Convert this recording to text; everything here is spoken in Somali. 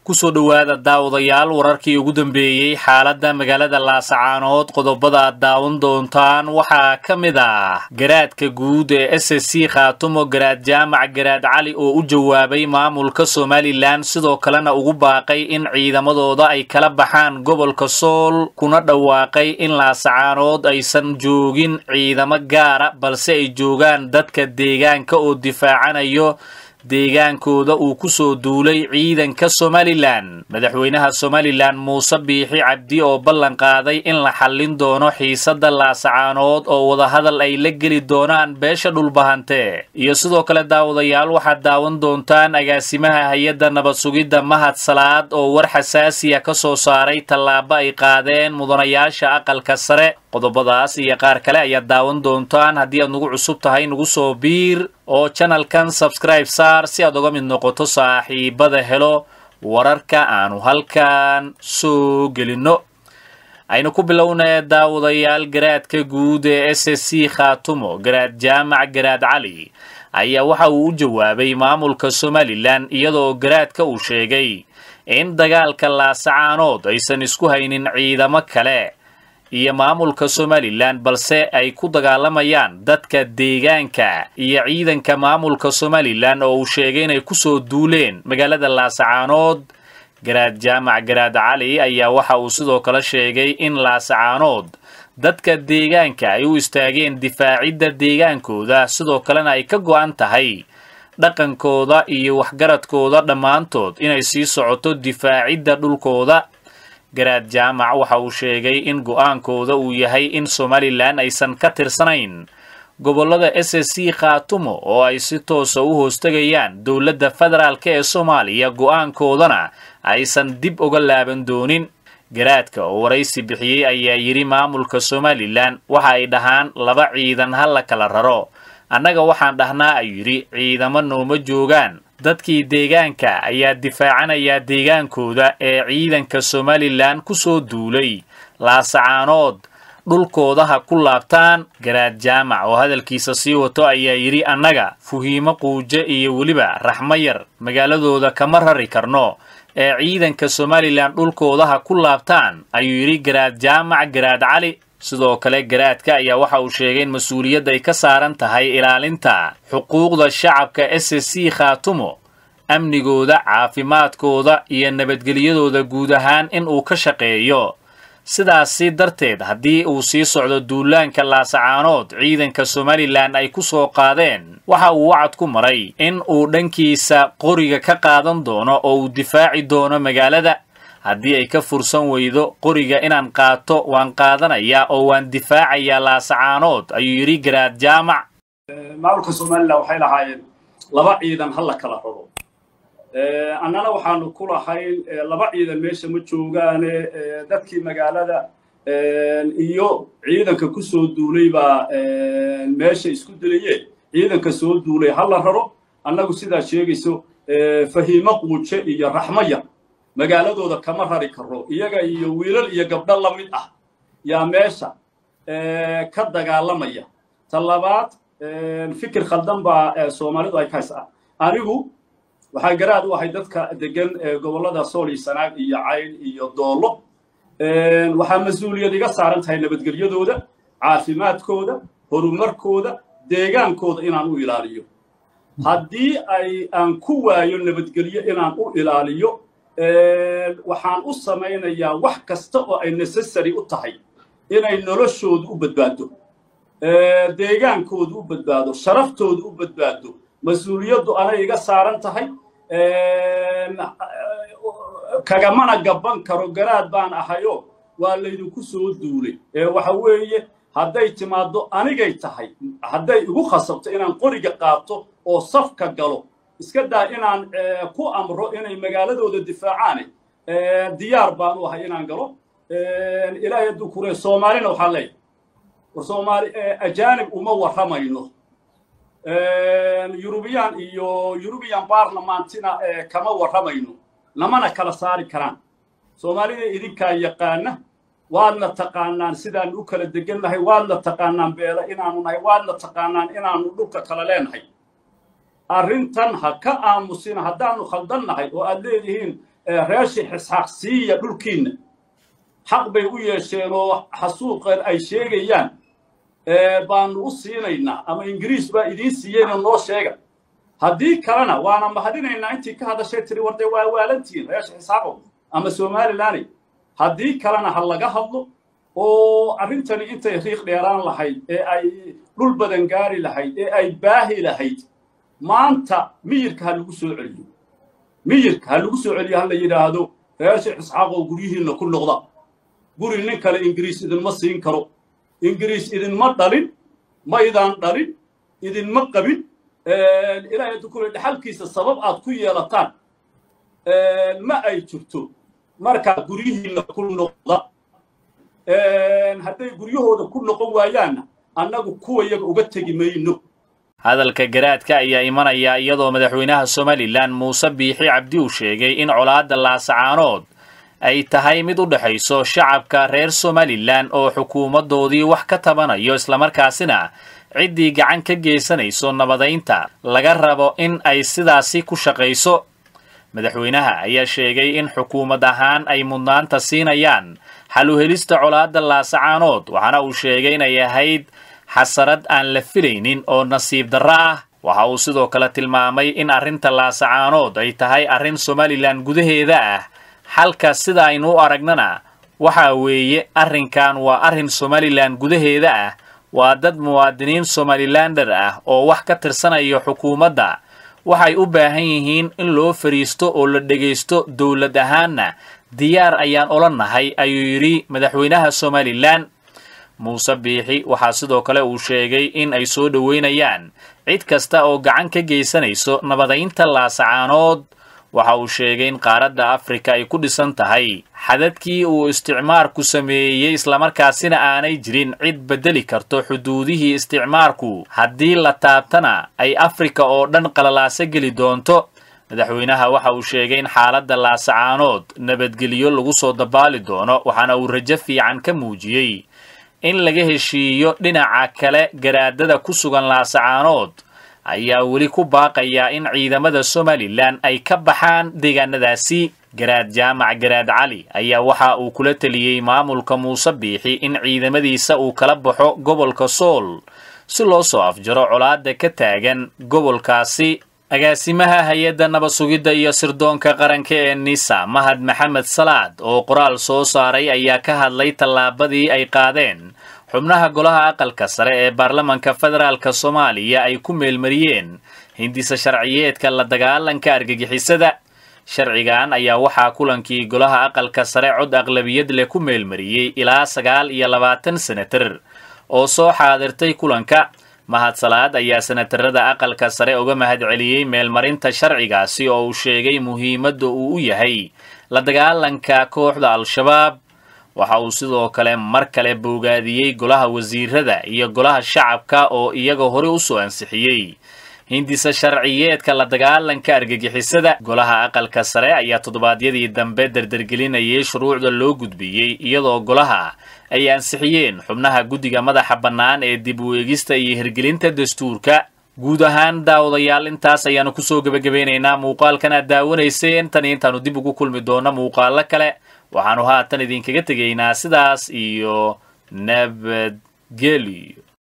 kusoo dhowaada daawadayaal wararkii ugu dambeeyey xaaladda magaalada laasacaanood qodobada aad daawan doontaan waxaa ka mid ah garaadka guud ee s s c khaatumo garaad jaamac garaad cali oo u jawaabay maamulka somalilan sidoo kalena ugu baaqay in ciidamadooda ay kala baxaan gobolka sool kuna dhawaaqay in laasacaanood aysan joogin ciidamo gaara balse ay joogaan dadka deegaanka oo difaacanayo deegaankooda uu ku soo duulay ciidanka somalilan madaxweynaha somalilan muuse biixi cabdi oo ballan qaaday in la xallin doono xiisadda laasacaanood oo wadahadal ay la geli doonaan beesha dhulbahante iyo sidoo kale daawadayaal waxaad daawan doontaan agaasimaha hay-adda nabad sugidda mahad salaad oo war xasaasiya ka soo saaray tallaabo ay qaadeen mudanayaasha aqalka sare qodobadaas iyo qaar kale ayaad daawan doontaan haddii aad nagu cusub tahay nagu soo biir oo janalkan sabscribe saar si aad uga mid noqoto saaxiibada helo wararka aanu halkan soo gelinno aynu ku bilownay daawadayaal garaadka guud ee s s c khaatumo garaad jaamac garaad cali ayaa waxa uu u jawaabay maamulka somalilan iyadoo garaadka uu sheegay in dagaalka laasacaanood aysan isku haynin ciidamo kale iyo maamulka somalilan balse ay ku dagaalamayaan dadka deegaanka iyo ciidanka maamulka somalilan oo uu sheegay inay kusoo duuleen magaalada laasacaanood garaad jaamac garaad cali ayaa waxa uu sidoo kale sheegay in laasacaanood dadka deegaanka ay u istaageen difaacidda deegaankooda sidoo kalena ay ka go'an tahay dhaqankooda iyo waxgaradkooda dhammaantood inay sii socoto difaacidda dhulkooda garaad jaamac waxa uu sheegay in go'aankooda uu yahay in somalilan aysan ka tirsanayn gobollada s s c khaatumo oo ay si toosa u hoostegayaan dowladda federaalk ee soomaaliya go'aankoodana aysan dib uga laaban doonin garaadka oo waraysi bixiyey ayaa yidhi maamulka somalilan waxa ay dhahaan laba ciidan ha la kala raro annaga waxaan dhahnaa ayuu yidhi ciidamo nooma joogaan dadkii deegaanka ayaa difaacanayaa deegaankooda ee ciidanka somalilan ku soo duulay laasacaanood dhulkooda ha ku laabtaan garaad jaamac oo hadalkiisa sii wato ayaa yidhi annaga fuhiimo quuje iyo weliba raxmo yar magaaladooda kama rari karno ee ciidanka somalilan dhulkooda ha ku laabtaan ayuu yidhi garaad jaamac garaad cali sidoo kale garaadka ayaa waxa uu sheegay in mas-uuliyadda ay ka saaran tahay ilaalinta xuquuqda shacabka s s c khaatumo amnigooda caafimaadkooda iyo nabadgelyadooda guud ahaan in uu ka shaqeeyo sidaasi darteed haddii uu sii socdo duulaanka laasacaanood ciidanka somalilan ay ku soo qaadeen waxa uu wacad ku maray in uu dhankiisa qoriga ka qaadan doono oo uu difaaci doono magaalada haddii ay ka fursan weydo qoriga inaan qaato waan qaadanayaa oo waan difaacayaa laasacaanood ayuu yidhi garaad jaamac maamulka somalilan waxay lahaayeen laba ciidan ha la kala raro annana waxaanu ku lahayn laba ciidan meesha ma joogaane dadkii magaalada iyo ciidanka ku soo duulay baa meesha isku dilayeen ciidanka soo duulay ha la raro annagu sidaa sheegayso fahiimo quuje iyo raxmo yar magaaladooda kama rari karo iyaga iyo wiilal iyo gabdho la mid ah yaa meesha ka dagaalamaya ta labaad fikir khaldan baa soomaalidu ay kahaysaa anigu waxaa garaad u ahay dadka degan gobollada sool iyo sanaag iyo cayn iyo doollo waxaa mas-uuliyad iga saaran tahay nabadgelyadooda caafimaadkooda horumarkooda deegaankooda inaan u ilaaliyo haddii ay aan ku waayo nabadgelyo inaan u ilaaliyo waxaan u samaynayaa wax kasta oo ay necessary u tahay inay noloshoodu u badbaado deegaankoodu u badbaado sharaftoodu u badbaado mas-uuliyaddu anay iga saaran tahay kagamana gabban karo garaad baan ahayo waa laydinku soo duulay waxa weeye hadday timaaddo anigay tahay hadday igu khasabto inaan qoriga qaato oo safka galo iska daa inaan ku amro inay magaaladooda difaacaane diyaar baan u ahay inaan galo ilaahay hadduu kuree soomaalina waxaa leeyahay war soomaali ajaanib uma warramayno yurubiyan iyo yurubiyan baarlamaantina kama warramayno namana kala saari karaan soomaalida idinkaa yaqaana waadna taqaanaan sidaan u kala degan nahay waadna taqaanaan beela inaanu nahay waadna taqaanaan inaanu dhulka kala leenahay arrintan ha ka aamusina haddaanu khaldan nahay oo aad leedihiin reeshi xisxaaq siiya dhulkiinna xaq bay u yeesheen oo xasuuqan ay sheegayaan baanu u siinaynaa ama ingiriis baa idiin siiyeyna noo sheega haddii kalena waana mahadinaynaa intii ka hadashay tiri warde waa waalantihiin reesha xisxaaqow ama somalilaney haddii kalena ha laga hadlo oo arrintani intay riiq dheeraan lahayd ee ay dhul badan gaari lahayd ee ay baahi lahayd maanta miyirka ha lagu soo celiyo miyirka ha lagu soo celiyo ha la yidhaahdo reesha xisxaaqow guryihiinna ku noqda guri nin kale ingiriis idinma siin karo ingiriis idinma dhalin maydaan dhalin idinma qabin ilaahay dukule dhaxalkiisa sabab aad ku yeelataan ma ay jirto markaa guryihiinna ku noqda hadday guryahooda ku noqon waayaanna annagu kuwa yaga uga tegi mayno hadalka garaadka ayaa imanaya iyadoo madaxweynaha somalilan muuse biixi cabdi uu sheegay in colaadda laasacaanood ay tahay mid u dhexayso shacabka reer somalilan oo xukuumaddoodii wax ka tabanayo islamarkaasina ciddii gacan ka geysanayso nabadaynta laga rabo in ay sidaasi ku shaqayso madaxweynaha ayaa sheegay in xukuumad ahaan ay mudnaanta siinayaan xal u helista colaadda laasacaanood waxaana uu sheegay inay ahayd xasarad aan la filaynin oo nasiib darro ah waxa uu sidoo kale tilmaamay in arrinta laasacaanood ay tahay arrin somalilan gudaheeda ah xalka sida aynu u aragnana waxa weeye arrinkan waa arrin somalilan gudaheeda ah waa dad muwaadiniin somalilander ah oo wax ka tirsanayo xukuumadda waxay u baahan yihiin in loo fadhiisto oo la dhegaysto dowlad ahaanna diyaar ayaan ola nahay ayuu yidhi madaxweynaha somalilan muuse biixi waxaa sidoo kale uu sheegay in ay soo dhoweynayaan cid kasta oo gacan ka geysanayso nabadaynta laasacaanood waxa uu sheegay in qaaradda afrika ay ku dhisan tahay xadadkii uu isticmaarku sameeyey islamarkaasina aanay jirin cid beddeli karto xuduudihii isticmaarku haddii la taabtana ay afrika oo dhan qalalaaso geli doonto madaxweynaha waxa uu sheegay in xaaladda laasacaanood nabadgelyo lagu soo dabaali doono waxaana uu rajo fiican ka muujiyey in laga heshiiyo dhinaca kale garaadada ku sugan laasacaanood ayaa weli ku baaqayaa in ciidamada somalilan ay ka baxaan deegaanadaasi garaad jaamac garaad cali ayaa waxa uu kula teliyey maamulka muuse biixi in ciidamadiisa uu kala baxo gobolka sool si loo soo afjaro colaadda ka taagan gobolkaasi agaasimaha hay-adda nabad sugidda iyo sirdoonka qaranka ee nisa mahad maxamed salaad oo qoraal soo saaray ayaa ka hadlay tallaabadii ay qaadeen xubnaha golaha aqalka sare ee baarlamanka federaalka soomaaliya ay ku meelmariyeen hindisa sharciyeedka la dagaalanka argagixisada sharcigan ayaa waxaa kulankii golaha aqalka sare cod aqlabiyad leh ku meelmariyey ilaa sagaal iyo labaatan senatar oo soo xaadirtay kulanka mahad salaad ayaa senatarada aqalka sare uga mahadceliyey meelmarinta sharcigaasi oo uu sheegay muhiimadda uu u yahay la dagaalanka kooxda al-shabaab waxa uu sidoo kale mar kale boogaadiyey golaha wasiirada iyo golaha shacabka oo iyaga hore u soo ansixiyey hindisa sharciyeedka la dagaalanka argagixisada golaha aqalka sare ayaa toddobaadyadii dambe dardargelinayay shuruucda loo gudbiyey iyadoo golaha ay ansixiyeen xubnaha guddiga madaxa bannaan ee dib u eegista iyo hirgelinta dastuurka guud ahaan daawadayaal intaas ayaanu kusoo gebagabeynaynaa muuqaalkan aad daawanayseen tan intaanu dib ugu kulmi doono muuqaalo kale waxaanu haatan idinkaga tegaynaa sidaas iyo nabadgelyo